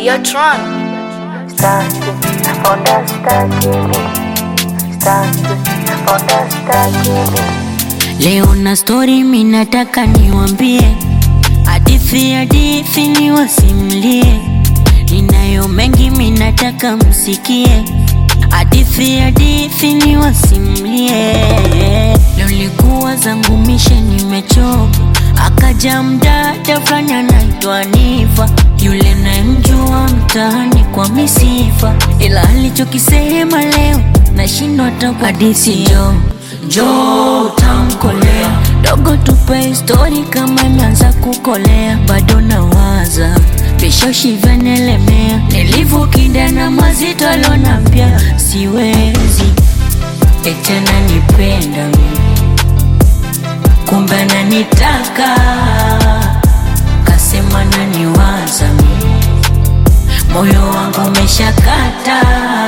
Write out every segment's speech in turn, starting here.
Yo, Tron. Start understanding me. Start understanding me. Leo na story minataka niwambie, hadithi hadithi niwasimlie, ninayo mengi minataka msikie, hadithi hadithi niwasimlie. Leo likuwa zangu mishe nimechoka, akaja mdada fulani anaitwa Nifa, yule nayemjua mtaani kwa misifa, ila alichokisema leo nashindwa hata hadithi yo jo tamkolea dogo, tupe stori kama imeanza kukolea, bado nawaza vishoshi vyanelemea, nilivyokinda na mazito alonambia siwezi etena nipenda mimi, kumbe ananitaka kasema naniwaza mimi, moyo wangu umeshakata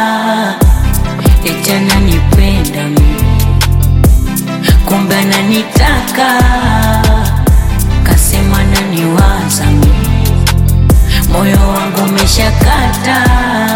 etena nipenda mimi kumbe ananitaka kasema naniwaza mimi, moyo wangu umeshakata.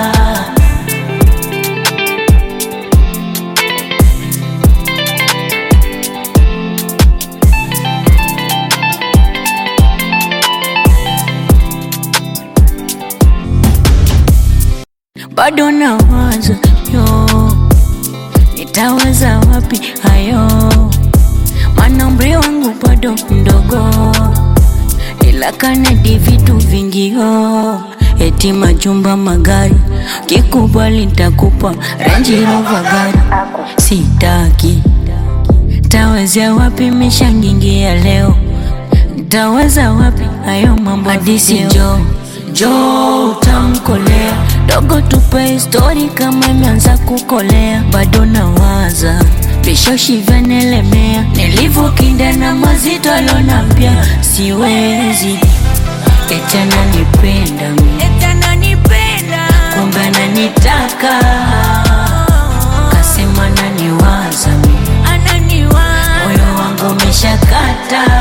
Bado nawaza yo, nitaweza wapi hayo mana umri wangu bado mdogo, ila kanadi vitu vingio, eti majumba, magari, kikubali nitakupa Range Rover gari, sitaki tawezea wapi mishangingia leo, ntaweza wapi hayo mambo hadisi jo jo utamkolea dogo, tupe stori kama imeanza kukolea, bado nawaza vishoshi vyanelemea, nilivyokinda na mazito alonambia siwezi etena nipenda mimi, kumbe ananitaka kasema naniwaza mimi, moyo wangu umeshakata